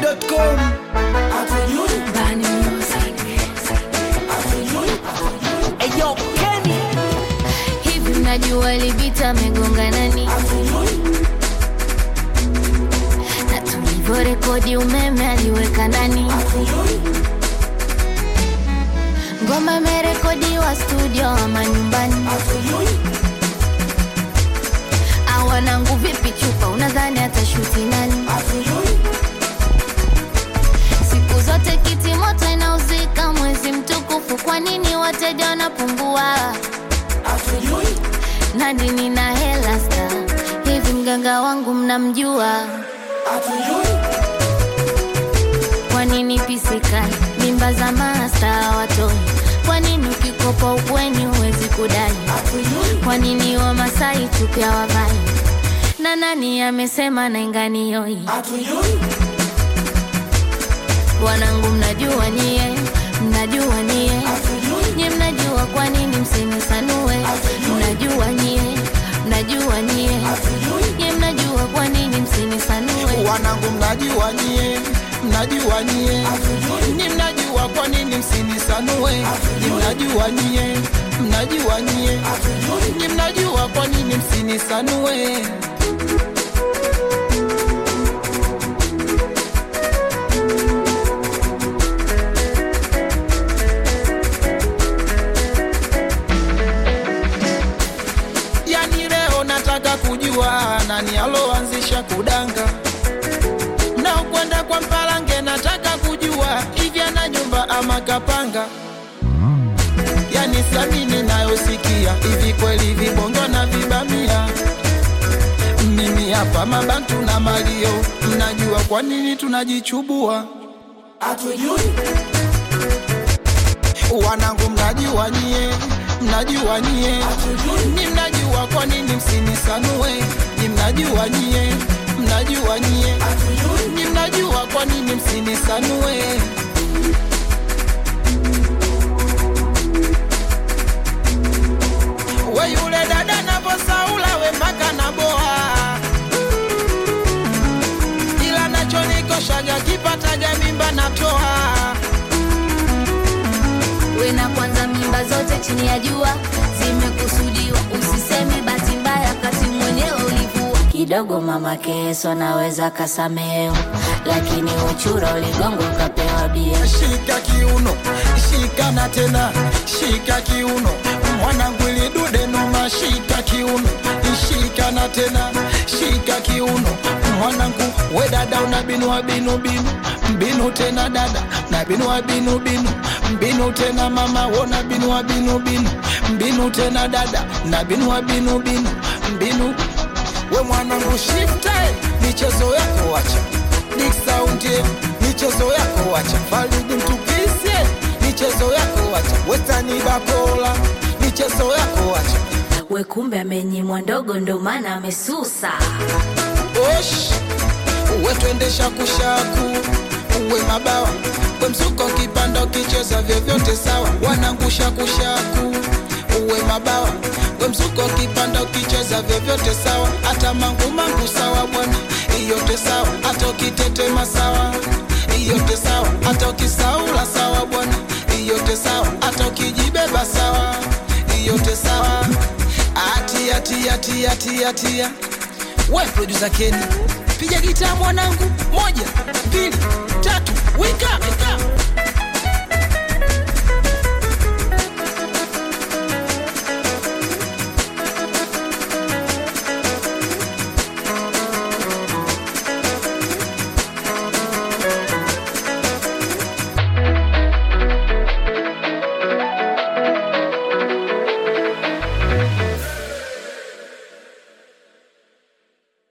Shankisaplay.com Bani Music. Eyo Kenny Hivi mnajua Libita amegonga nani? Na tulivyorekodi umeme aliweka ndani. Ngoma imerekodiwa studio ama nyumbani. Awanangu vipi chupa, unadhani atashuti nani? Siku zote kiti moto inauzika mwezi mtukufu, kwa nini wateja wanapungua? Nani nina hela sta hivi, mganga wangu mnamjua? Kwa nini pisikali mimba za masta watoi? Kwa nini ukikopa ukweni huwezi kudai? Kwa nini Wamasai chupya wavai? Na nani amesema nainganioi? Wanangu mnajua nyie, mnajua nyie, nyie mnajua kwa nini msinisanue? Mnajua nyie, mnajua nyie, nyie mnajua kwa nini msinisanue? wanangu mnajua nyie mnajua nyie ni mnajua kwa nini msinisanue ni mnajua nyie mnajua nyie ni mnajua kwa nini msinisanue yani leo nataka kujua nani aloanzisha kudanga mnaokwenda kwa mpalange nataka kujua hivi ana nyumba ama kapanga yani samini nayosikia hivi kweli vibongo na vibamia mimi hapa mabantu na malio mnajua kwa nini tunajichubua wanangu mnajua nyie mnajua nyie ni mnajua kwa nini msinisanue ni mnajua nyie mnajua nyie ni mnajua kwa nini msinisanue we yule dada navosaula we mpaka na boa ila nachonikoshaga kipataga mimba natoa We na kwanza mimba zote chini ya jua zimekusudiwa, usiseme bahati mbaya kati mwenyewe ulivua. Kidogo mama Keso naweza kasameo, lakini uchura uligongo ukapewa bia. shika kiuno shika na tena shika kiuno mwanangu ilidude noma shika kiuno shika na tena shika kiuno mwanangu we dada una binua binu binu mbinu tena dada na binua binu binu mbinu tena mama wona binua binu binu mbinu tena dada na binua binu binu mbinu we mwanangu shifte michezo yako wacha Big Sound yeah, michezo yako wacha Faridi mtukise michezo yako wacha Westani Bakola michezo yako wacha We kumbe amenyimwa ndogo, ndo maana amesusa. Osh uwe twendesha kushaku uwe mabawa we msuko kipanda ukicheza vyovyote sawa wanangusha kushaku uwe mabawa we msuko kipanda ukicheza vyovyote sawa hata mangu mangu sawa bwana iyote sawa hata ukitetema sawa iyote sawa hata ukisaula sawa bwana iyote sawa hata ukijibeba sawa iyote sawa atia tia tia tia tia we producer Kenny piga gitaa mwanangu moja mbili tatu wika, wika.